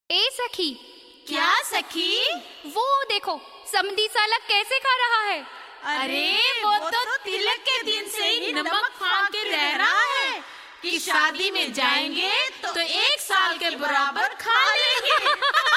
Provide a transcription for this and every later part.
ए सखी क्या सखी वो देखो समधी साला कैसे खा रहा है अरे वो तो तिलक के दिन से ही नमक फाड़ के रह रहा है कि शादी में जाएंगे तो एक साल के बराबर खा लेंगे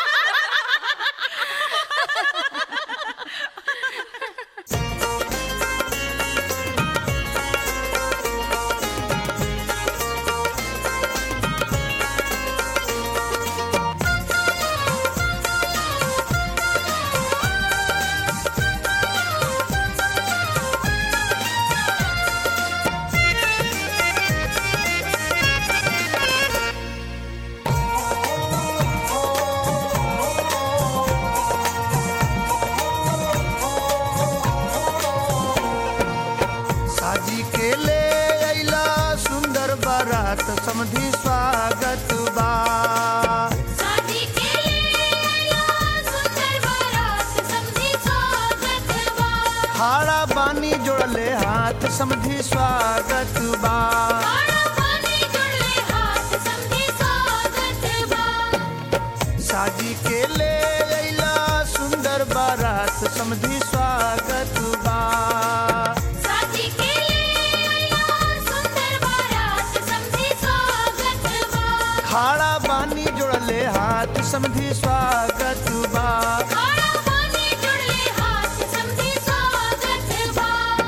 साजी के ले अइला सुंदर बारात समधी स्वागत बा शादी के लिए आया सुंदर बारात समझी स्वागत बा हाड़ा बानी जोड़ले हाथ समधी स्वागत बा बड़ा पानी जुड़ले हाथ समझी स्वागत बा साजी के ले अइला सुंदर बारात समधी स्वागत बा शादी के लिए आया सुंदर बारात समझी स्वागत बा हाड़ा बानी जोड़ले हाथ समधी स्वागत बा बड़ा पानी जुड़ले हाथ समझी स्वागत बा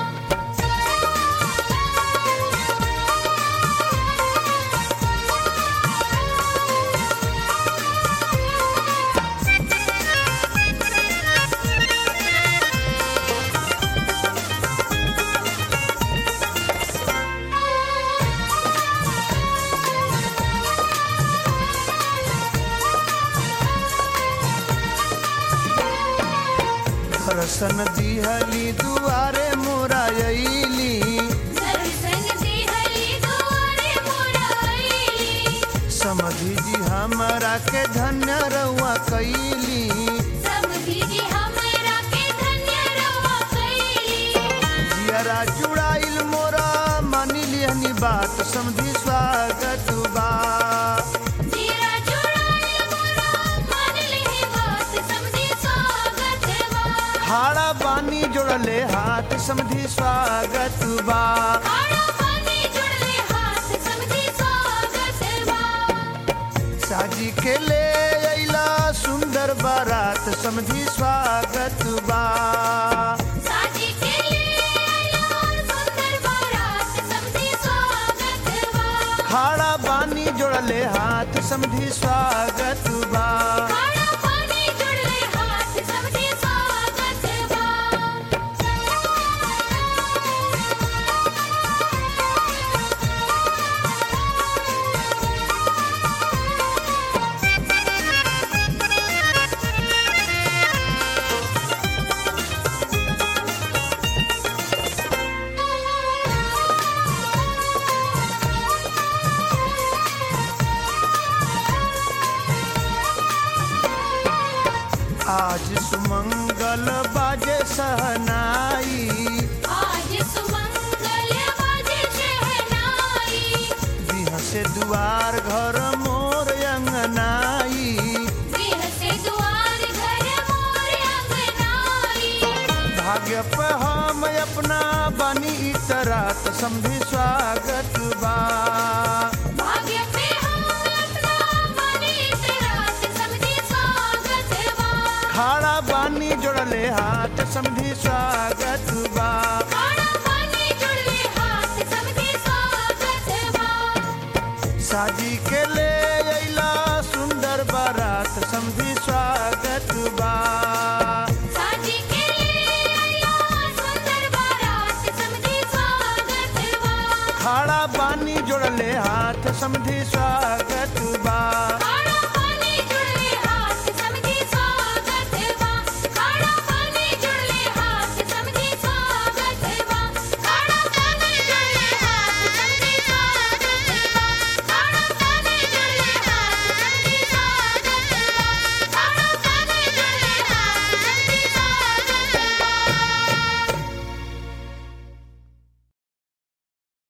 दर्शन दिहली दुआरे मोरा अइली दर्शन दिहली दुआरे मोराइली समधी जी हमरा के धन्य रउआ कैली समधी जी हमरा के धन्य रवा कैली जियरा जुड़ाइल मोरा मानी लिहनी बात समधी स्वागत बा जीरा जुड़ाए मोरा मान ले बात समझी स्वागत बा हाड़ा बानी जोड़ले हाथ समधी स्वागत बा आड़ा पानी जुड़ले हाथ समझी स्वागत बा साजी के ले अइला सुंदर बारात समधी स्वागत बा साजी के लिए आया सुंदर बारात समझी स्वागत बा हाड़ा बानी जोड़ले हाथ समधी स्वागत बा आड़ा पानी जुड़ले हाथ समझी स्वागत बा आज सुमंगल बाजे सहनाई आज सुमंगल बाजे शहनाई बिह से दुआर घर मोर अंगनाई गृह से द्वार घर मोर अंगनाई भाग्य पे हम अपना बनी इतरात समधी स्वागत बा भाग्य पे हम अपना बने रात समझी स्वागत बा खाड़ा बानी जोड़ले हाथ समधी स्वागत बा खाना पानी जुड़ले हाथ समझी स्वागत बा साजी के ले अइला सुंदर बारात समधी स्वागत बा साजी के लिए आया सुंदर बारात समझी स्वागत बा खाड़ा बानी जोड़ले हाथ समधी स्वागत